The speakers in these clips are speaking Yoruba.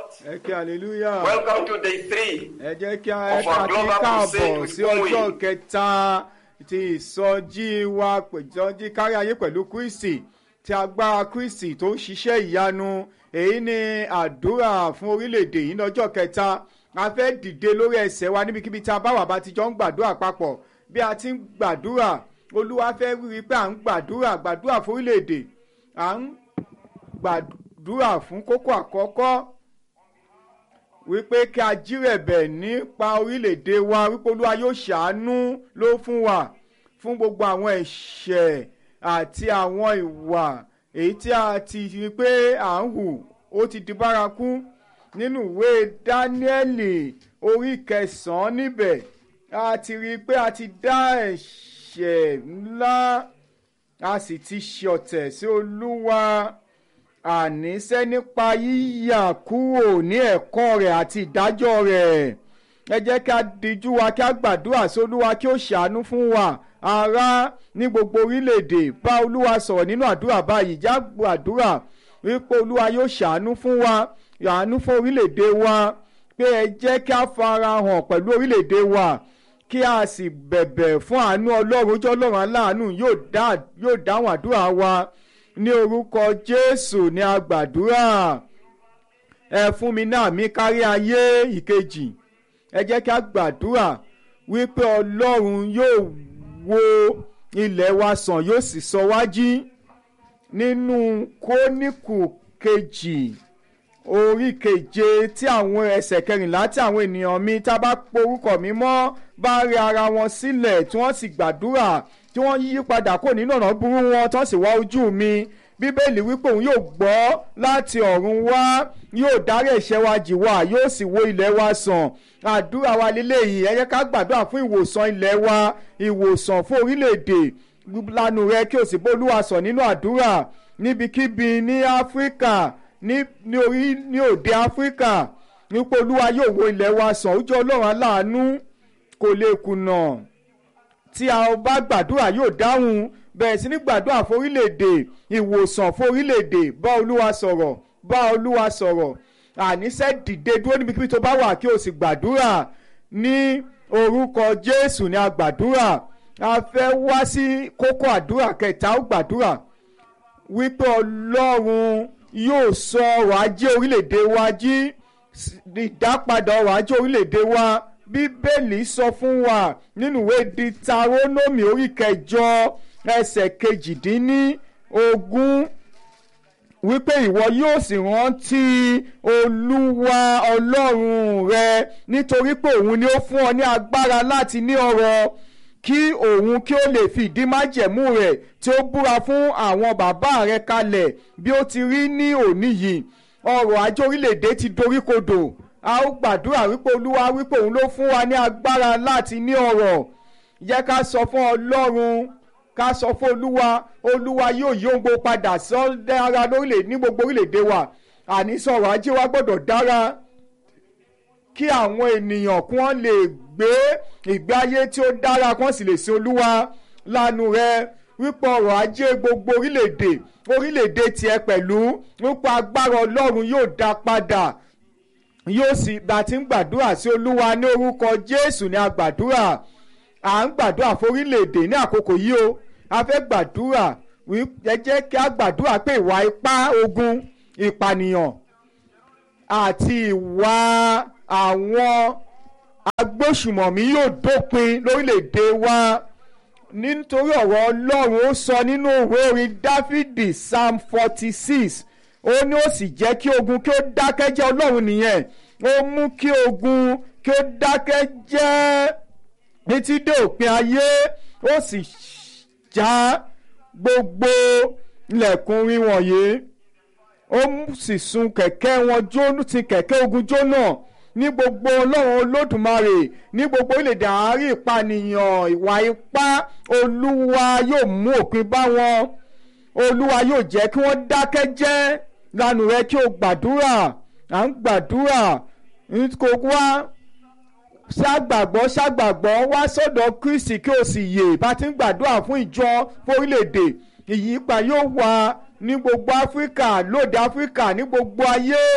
ẹ kí hallelujah. Welcome to day three. ẹ jẹ́ kí a Of our ẹ̀ka kí global crusade káàbọ̀ with sí ọjọ́ Bowie. kẹta ti ìsọjí wa ìsọjí kárí ayé pẹ̀lú kristi ti agbára kristi tó ń ṣiṣẹ́ ìyanu èyí ni àdúrà fún orílẹ̀-èdè yìí lọ́jọ́ kẹta a fẹ́ dìde lórí ẹsẹ̀ wa níbikíbi tá a bá wà bá ti jọ ń gbàdúrà papọ̀ bí a ti ń gbàdúrà olúwa fẹ́ rí i pé à ń gbàdúrà gbàdúrà fún orílẹ̀-èdè à ń gbàdúrà fún kókó àkọ́kọ́ wípé kí a jírẹ̀bẹ̀ nípa orílẹ̀-èdè wa wípé olúwa yóò ṣàánú ló fún wa fún gbogbo àwọn ẹ̀ṣẹ̀ àti àwọn ìwà èyí tí a ti rí pé à ń hù ó ti di bárakú nínú ìwé dáníẹ́lì orí kẹsàn-án níbẹ̀ a ti rí i pé a ti dá ẹ̀ṣẹ̀ ńlá a sì ti ṣọ̀tẹ̀ sí olúwa àníṣe nípa yíyà kúrò ní ẹ̀kọ́ rẹ̀ àti ìdájọ́ rẹ̀ ẹ jẹ́ kí a dijú wa kí a gbàdúrà sí olúwa kí ó ṣàánú fún wa ará ní gbogbo orílẹ̀-èdè bá olúwa sọ̀rọ̀ nínú àdúrà báyìí já gbàdúrà wípé olúwa yóò ṣàánú fún wa ṣàánú fún orílẹ̀-èdè wa pé ẹ jẹ́ kí a fara hàn pẹ̀lú orílẹ̀-èdè wa kí a sì bẹ̀bẹ̀ fún àánú ọlọ́run ojú ọlọ́run aláàánú yóò dá- yóò dáhùn àdúrà wa ní orúkọ jésù ní agbàdúrà ẹ fún mi náà mi kárí ayé ìkejì ẹ jẹ́ kí a gbàdúrà wípé ọlọ́run yóò wo ilẹ̀ wa sàn yóò sì sọ wá jí nínú kóníkù kejì orí keje tí àwọn ẹsẹ̀ kẹrìnlá tí àwọn ènìyàn mi tá a bá porúkọ mi mọ́ bá rí ara wọn sílẹ̀ tí wọ́n sì gbàdúrà tí wọ́n yí padà kó nínú ọ̀nà burú wọn tí wọ́n sì wá ojú mi bíbélì wípé òun yóò gbọ́ láti ọ̀run wá yóò dárí ẹ̀ṣẹ̀ wa jì wá yóò sì wo ilẹ̀ wa sàn àdúrà wa lélẹ́yìí ẹ jẹ́ ká gbàdúrà fún ìwòsàn ilẹ̀ wa ìwòsàn fún orílẹ̀-èdè lanu rẹ kí o sì bólúwa sọ nínú àdúrà níbikíbi ní áfíríkà ní ní orí ní òde áfíríkà nípa olúwa yóò wo ilẹ̀ wa sàn ojú ọlọ́run aláàánú kò lè kùnà tí a bá gbàdúrà yóò dáhùn bẹ̀rẹ̀ sí ní gbàdúrà fún orílẹ̀-èdè ìwòsàn fún orílẹ̀-èdè bá olúwa sọ̀rọ̀ bá olúwa sọ̀rọ̀ àníṣe dìde dúró níbikíbi tó bá wà kí o sì gbàdúrà ní orúkọ jésù ní a gbàdúrà a fẹ́ wá sí kókó àdúrà kẹta ó gbàdúrà wípé ọlọ́run yóò sọ ọrọ̀ ajé orílẹ̀-èdè wa jí s- ìdápadà ọrọ̀ ajé orílẹ̀-èdè wa bíbélì sọ fún wa nínú ìwé ditarónómì orí kẹjọ ẹsẹ̀ kejìdínní ogún wípé ìwọ yóò sì rántí olúwa ọlọ́run rẹ nítorí pé òun ni ó fún ọ ní agbára láti ní ọrọ̀ kí òun kí ó lè fi ìdí májẹ̀mú rẹ̀ tí ó búra fún àwọn bàbá rẹ̀ kalẹ̀ bí ó ti rí ní òní yìí ọrọ̀ ajé orílẹ̀-èdè ti doríkodò a ó gbàdúrà wípé olúwa wípé òun ló fún wa ní agbára láti ní ọrọ̀ yẹ ká sọ fún ọlọ́run ká sọ fún olúwa olúwa yóò yí ohun gbogbo padà sọ́dára lórílẹ̀ ní gbogbo orílẹ̀-èdè wa àní sọ̀rọ̀ ajé wa gbọ́dọ̀ dára kí àwọn ènìyàn kí wọ́n lè gbé ìgbé ayé tí ó dára kí wọ́n sì lè sin olúwa lánú rẹ wípé ọrọ̀ ajé gbogbo orílẹ̀-èdè orílẹ̀-èdè tiẹ̀ pẹ̀lú wípé agbára ọlọ́run yóò dá padà yóò sì bá ti ń gbàdúrà sí olúwa ní orúkọ jésù ní agbàdúrà à ń gbàdúrà forílẹ̀-èdè ní àkókò yìí o a fẹ́ gbàdúrà wí- ẹ jẹ́ kí a gbàdúrà pé ìwà ipá ogun ìpànìyàn àti ìwà àwọn agbóṣùmọ̀mí yóò dópin lórílẹ̀‐èdè wa nítorí ọ̀rọ̀ ọlọ́run ó sọ nínú ìwé orin dáfídì psalm forty six ó ní ó sì jẹ́ kí ogun kí ó dákẹ́ jẹ́ ọlọ́run nìyẹn ó mú kí ogun kí ó dákẹ́ jẹ́ títí dé òpin ayé ó sì já gbogbo ilẹ̀kùn rin wọ̀nyí ó mú sì sun kẹ̀kẹ́ wọn jóná ti kẹ̀kẹ́ ogun jóná ní gbogbo ọlọ́run olódùmarè ní gbogbo orílẹ̀-èdè àárín ìpànìyàn ìwà ipá olúwa yóò mú òpin bá wọn olúwa yóò jẹ́ kí wọ́n dákẹ́ jẹ́ lánàá rẹ kí o gbàdúrà à ń gbàdúrà kò wá ṣàgbàgbọ́ ṣàgbàgbọ́ wá sọ́dọ̀ kristi kí o sì yè bá ti ń gbàdúrà fún ìjọ fún orílẹ̀-èdè ìyípa yóò wà ní gbogbo áfíríkà lóde áfíríkà ní gbogbo ayé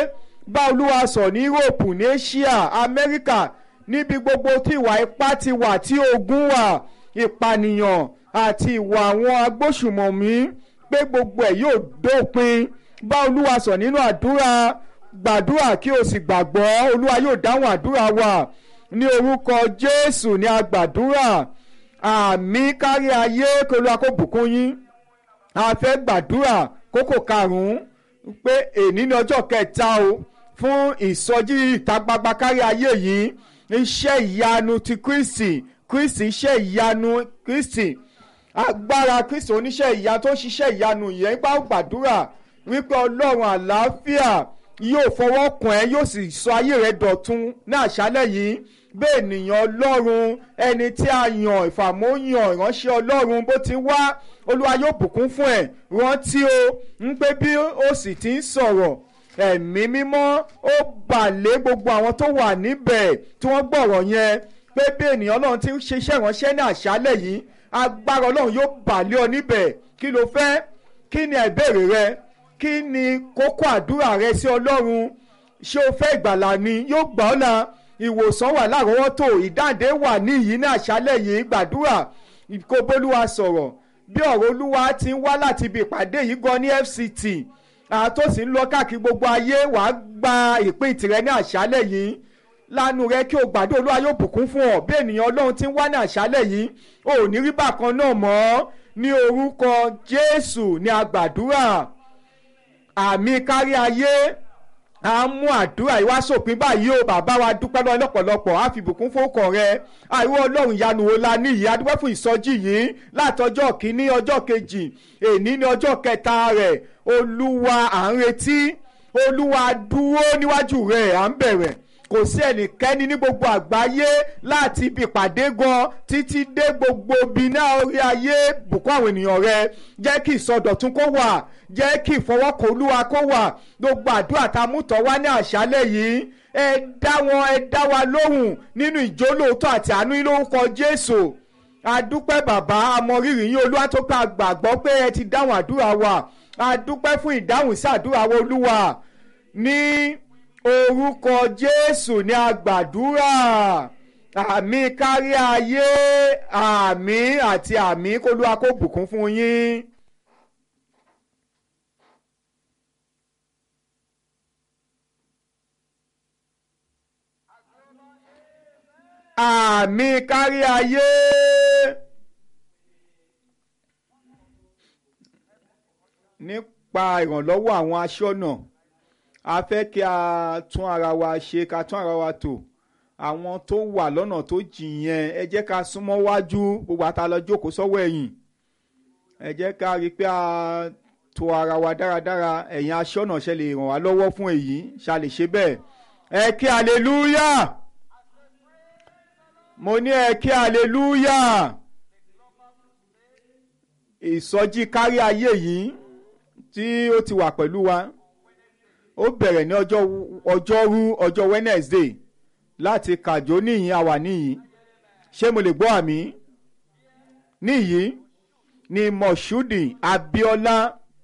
bá olúwa sọ̀ ní europe ní asia amẹ́ríkà níbi gbogbo tí ìwà ipá ti wà tí ogun wà ìpànìyàn àti ìwà àwọn agbóṣùmọ̀mí pé gbogbo ẹ̀ yóò dópin bá olúwa sọ̀ nínú àdúrà gbàdúrà kí o sì gbàgbọ́ olúwa yóò dáhùn àdúrà wa ní orúkọ jésù ní agbàdúrà àmì kárí ayé kí olúwa kó bùkún yín a fẹ́ gbàdúrà kókò karùn-ún pé èní ní ọjọ́ kẹta o fún ìsọjí ìta gbagba kárí ayé yìí iṣẹ́ ìyanu ti kristi kristi iṣẹ́ ìyanu kristi agbára kristi oníṣẹ́ ìyanu tó ṣiṣẹ́ ìyanu yẹn gbà gbàdúrà wípé ọlọ́run àlàáfíà yóò fọwọ́ kàn ẹ́ yóò sì sọ ayé rẹ dọ̀tun ní àṣálẹ̀ yìí bẹ́ẹ̀ ènìyàn ọlọ́run ẹni tí a yàn ìfàmóyàn ìránṣẹ́ ọlọ́run bó ti wá olúwa yóò bùkún fún ẹ̀ rántí o ń pé bí ó sì ti ń sọ̀rọ̀ ẹ̀mí mímọ́ ó bà lé gbogbo àwọn tó wà níbẹ̀ tí wọ́n gbọ́rọ̀ yẹn pé bí ènìyàn ọlọ́run ti ń ṣiṣẹ́ ìránṣẹ́ ní àṣálẹ̀ yìí agbára ọlọ́run yóò bà lé ọ níbẹ̀ kí ló fẹ́ kí ni ìbéèrè rẹ kí ni kókó àdúrà rẹ sí ọlọ́run ṣé o fẹ́ ìgbàlà ni yóò gbà ọ́ la ìwòsàn wà lárọ̀ọ́wọ́tò ìdáǹdè wà níyìí ní àṣálẹ̀ yìí gbàdúrà kó bólúwa sọ̀rọ̀ bí ọ̀rọ̀ olúwa ti ń wá láti ibi ìpàdé yìí gan ní fct àtòsí ń lọ káàkiri gbogbo ayé wàá gba ìpín tirẹ̀ ní àṣálẹ̀ yìí lánàá rẹ kí o gbàdúrà olúwa yóò bùkún fún ọ bí ènìyàn ọlọ́run ti ń wá ní àṣálẹ̀ yìí o ò ní rí bákan náà mọ́ ní orúkọ jésù ní agbàdúrà àmì kárí ayé a mú àdúrà yìí wá sópin báyìí o bàbá wa dúpẹ́ lọ́wọ́ lọ́pọ̀lọpọ̀ á fi bùkún fókàn rẹ àìwọ́ ọlọ́run ìyanu wo la ní yìí adúpẹ́ fún ìsọjí yìí látọjọ́ kínní ọjọ́ kejì èní ní ọjọ́ kẹta rẹ̀ olúwa à ń retí olúwa dúró níwájú rẹ̀ à ń bẹ̀rẹ̀ kò sí ẹnikẹ́ni ní gbogbo àgbáyé láti ibi ìpàdé gan títí dé gbogbo ibi náà orí ayé bùkún àwọn ènìyàn rẹ jẹ́ kí ìsọdọ̀tun kó wà jẹ́ kí ìfọwọ́kọ̀ olúwa kó wà gbogbo àdúrà tá a mú tọ́ wá ní àṣálẹ̀ yìí ẹ dá wọn ẹ dá wa lóhùn nínú ìjólóòótọ́ àti àánú yín lórúkọ jésù adúpẹ́ bàbá amọ̀rírì yín olúwa tó ká gbàgbọ́ pé ẹ ti dáhùn àdúrà wa adúpẹ́ fún ìdáhùn sí àdúrà wa olúwa ní orúkọ jésù ní agbàdúrà àmì kárí ayé àmì àti àmì kólúwa kó bùkún fún yín. àmì kárí ayé. nípa ìrànlọ́wọ́ àwọn aṣọ́nà a fẹ́ kí a tún ara wa ṣe ká tún ara wa tò àwọn tó wà lọ́nà tó jìn yẹn ẹ jẹ́ ká súnmọ́ wájú gbogbo àtàlọ́ jókòó sọ́wọ́ ẹ̀yìn ẹ jẹ́ ká rí i pé a tò ara wa dáradára ẹ̀yin aṣọ́nà ṣe lè ràn wá lọ́wọ́ fún èyí ṣá lè ṣe bẹ́ẹ̀ ẹ kí hallelujah mo ní ẹ kí hallelujah ìsọjí kárí ayé yìí tí ó ti wà pẹ̀lú wa ó bẹ̀rẹ̀ ní ọjọ́ ọjọ́rú ọjọ́ Wednesday láti kàjó níyìn àwà níyìn ṣé mo lè gbọ́ àmì níyìn ní Moshood Abiola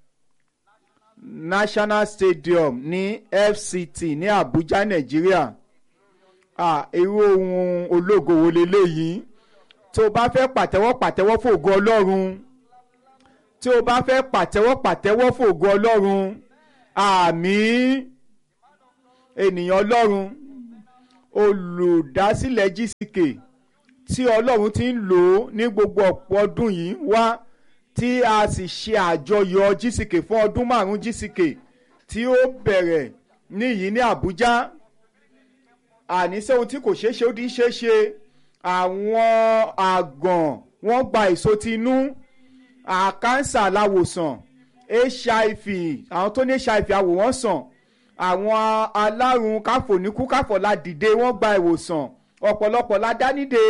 National Stadium ní FCT ní Abuja Nàìjíríà irú ohun ológo wo leléyìí tó o bá fẹ́ pàtẹ́wọ́ pàtẹ́wọ́ fògo Ọlọ́run tí o bá fẹ́ pàtẹ́wọ́ pàtẹ́wọ́ fògo Ọlọ́run àmín ènìyàn Ọlọ́run olùdásílẹ̀ GCK tí Ọlọ́run ti ń lò ó ní gbogbo ọ̀pọ̀ ọdún yìí wá tí a sì ṣe àjọyọ̀ GCK fún ọdún márùn-ún GCK tí ó bẹ̀rẹ̀ níyìí ní Àbújá àníṣe ohun tí kò ṣeé ṣe ó di ṣeé ṣe àwọn àgàn wọ́n gba èso ti inú àkánsà láwòsàn hiv àwọn tó ní hiv àwòwọ́n sàn àwọn alárùn káfòníkú káfọ̀lá dìde wọ́n gba ìwòsàn ọ̀pọ̀lọpọ̀ la dá nídè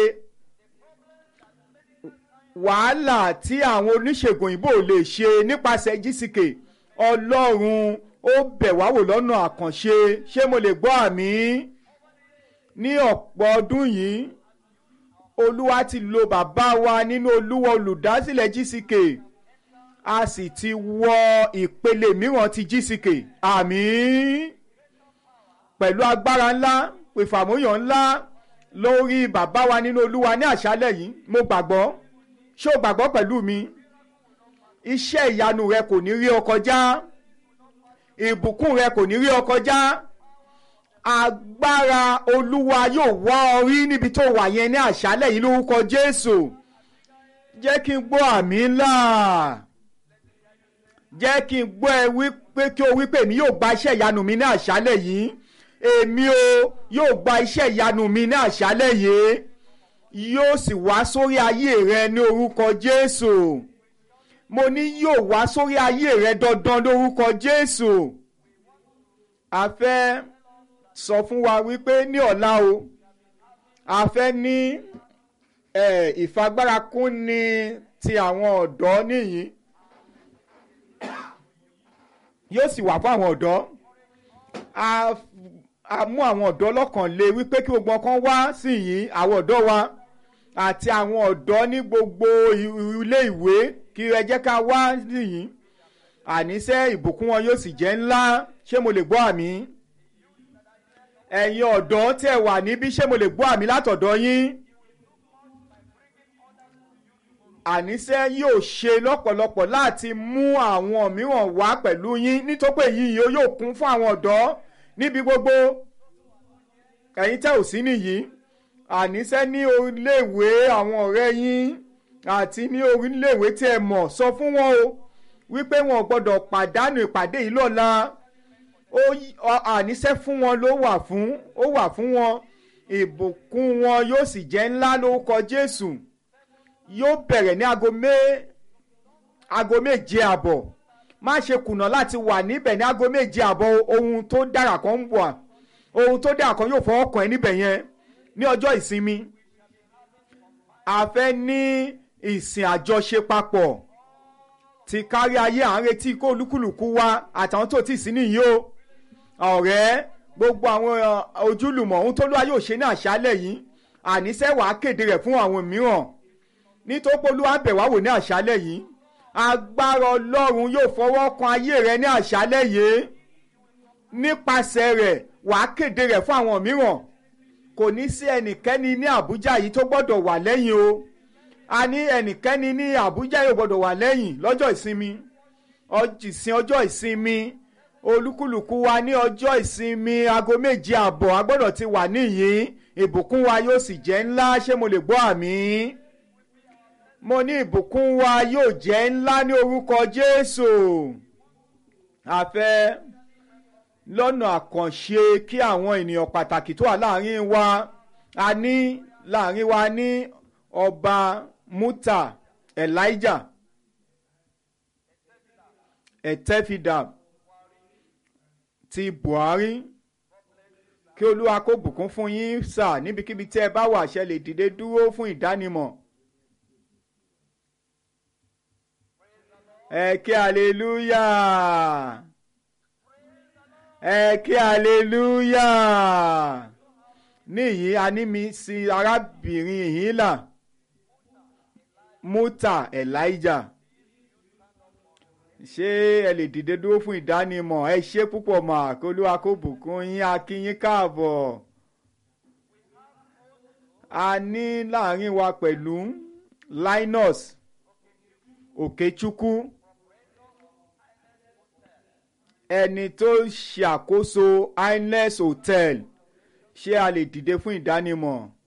wàhálà tí àwọn oníṣègùn òyìnbó lè ṣe nípasẹ̀ GCK ọlọ́run ó bẹ̀ wá wò lọ́nà àkànṣe ṣé mo lè gbọ́ àmì ní ọ̀pọ̀ ọdún yìí olúwa ti lo bàbá wa nínú olúwa olùdásílẹ̀ GCK a sì ti wọ ìpele mìíràn ti GCK àmín pẹ̀lú agbára ńlá ìfàmúyàn ńlá lórí bàbá wa nínú olúwa ní àṣálẹ̀ yìí mo gbàgbọ́ ṣé o gbàgbọ́ pẹ̀lú mi iṣẹ́ ìyanu rẹ kò ní rí ọ kọjá ìbùkún rẹ kò ní rí ọ kọjá agbára olúwa yóò wá ọ rí níbi tó wà yẹn ní àṣálẹ̀ yìí lórúkọ jésù jẹ́ kí n gbọ́ àmì ńlá jẹ́ kí n gbọ́ ẹ wípé kí o wípé èmi yóò gba iṣẹ́ ìyanu mi ní àṣálẹ̀ yìí èmi o yóò gba iṣẹ́ ìyanu mi ní àṣálẹ̀ yìí yóò sì wá sórí ayé rẹ ní orúkọ jésù mo ní yóò wá sórí ayé rẹ dandan lórúkọ jésù a fẹ́ sọ fún wa wípé ní ọ̀la o a fẹ́ ní ìfagbárakúnni ti àwọn ọ̀dọ́ nìyí yóò sì wà fún àwọn ọ̀dọ́ a mú àwọn ọ̀dọ́ lọ́kàn lé wípé kí gbogbo ọkàn wá sí yìí àwọn ọ̀dọ́ wa àti àwọn ọ̀dọ́ ní gbogbo ilé ìwé kí ẹ jẹ́ ká wá sí yìí àníṣe ìbùkún wọn yóò sì jẹ́ ńlá ṣé mo lè gbọ́ àmì ẹ̀yin ọ̀dọ́ tẹ̀ wà níbí ṣé mo lè gbọ́ àmì látọ̀dọ̀ yín àníṣe yóò ṣe lọ́pọ̀lọpọ̀ láti mú àwọn mìíràn wá pẹ̀lú yín nítorí pé yìí yóò kún fún àwọn ọ̀dọ́ níbi gbogbo ẹ̀yin tẹ́ ò sí nìyí àníṣe ní orílẹ̀-èwe àwọn ọ̀rẹ́ yín àti ní orílẹ̀-èwe tí ẹ mọ̀ sọ fún wọn o wípé wọn ò gbọ́dọ̀ pàdánù ìpàdé yìí lọ́la àníṣe fún wọn ló wà fún ó wà fún wọn ìbùkún wọn yóò sì jẹ́ ńlá lórúkọ Jésù yóò bẹ̀rẹ̀ ní aago mé aago méje àbọ̀ má ṣe kùnà láti wà níbẹ̀ ní aago méje àbọ̀ ohun tó dára kan ń bọ̀ ohun tó dára kan yóò fọwọ́ kàn ẹ́ níbẹ̀ yẹn ní ọjọ́ ìsinmi a fẹ́ ní ìsìn àjọṣe papọ̀ ti kárí ayé à ń retí kó olúkúlùkù wa àtàwọn tó ti sí nìyí o ọ̀rẹ́ gbogbo àwọn ojúlùmọ̀ ohun tó lóra yóò ṣe ní àṣálẹ̀ yìí àníṣe wàá kéde rẹ̀ fún àwọn mìíràn nítorí pé olúwa bẹ̀ wá wò ní àṣálẹ̀ yìí agbára ọlọ́run yóò fọwọ́ kan ayé rẹ ní àṣálẹ̀ yìí nípasẹ̀ rẹ̀ wàá kéde rẹ̀ fún àwọn mìíràn kò ní sí ẹnikẹ́ni ní àbújá yìí tó gbọ́dọ̀ wà lẹ́yìn o a ní ẹnikẹ́ni ní àbújá yóò gbọ́dọ̀ wà lẹ́yìn lọ́jọ́ ìsinmi ìsìn ọjọ́ ìsinmi olúkúlùkù wa ní ọjọ́ ìsinmi aago méje àbọ̀ a gbọ́dọ̀ ti wà níyìn ìbùkún wa yóò sì jẹ́ ńlá ṣé mo lè gbọ́ àmì mo ní ìbùkún wa yóò jẹ́ ńlá ní orúkọ Jésù a fẹ́ lọ́nà àkànṣe kí àwọn ènìyàn pàtàkì tó wà láàrin wa a ní láàrin wa ní ọba Muta Elijah Ẹ̀tẹ́fidà ti Buhari kí Olúwa kó bùkún fún yín sà níbikíbi tí ẹ bá wà ṣe lè dìde dúró fún ìdánimọ̀. ẹ kí hallelujah ẹ kí hallelujah níyìí a ní mi sí arábìnrin ìhìnlá Muta Elijah ṣé ẹ lè dìde dúró fún ìdánimọ̀ ẹ ṣe púpọ̀ mà kó Olúwa kó bùkún yín a kí yín káàbọ̀ a ní láàrin wa pẹ̀lú Linus Òkèchukwu ẹni tó ṣàkóso Inles Hotel ṣé a lè dìde fún ìdánimọ̀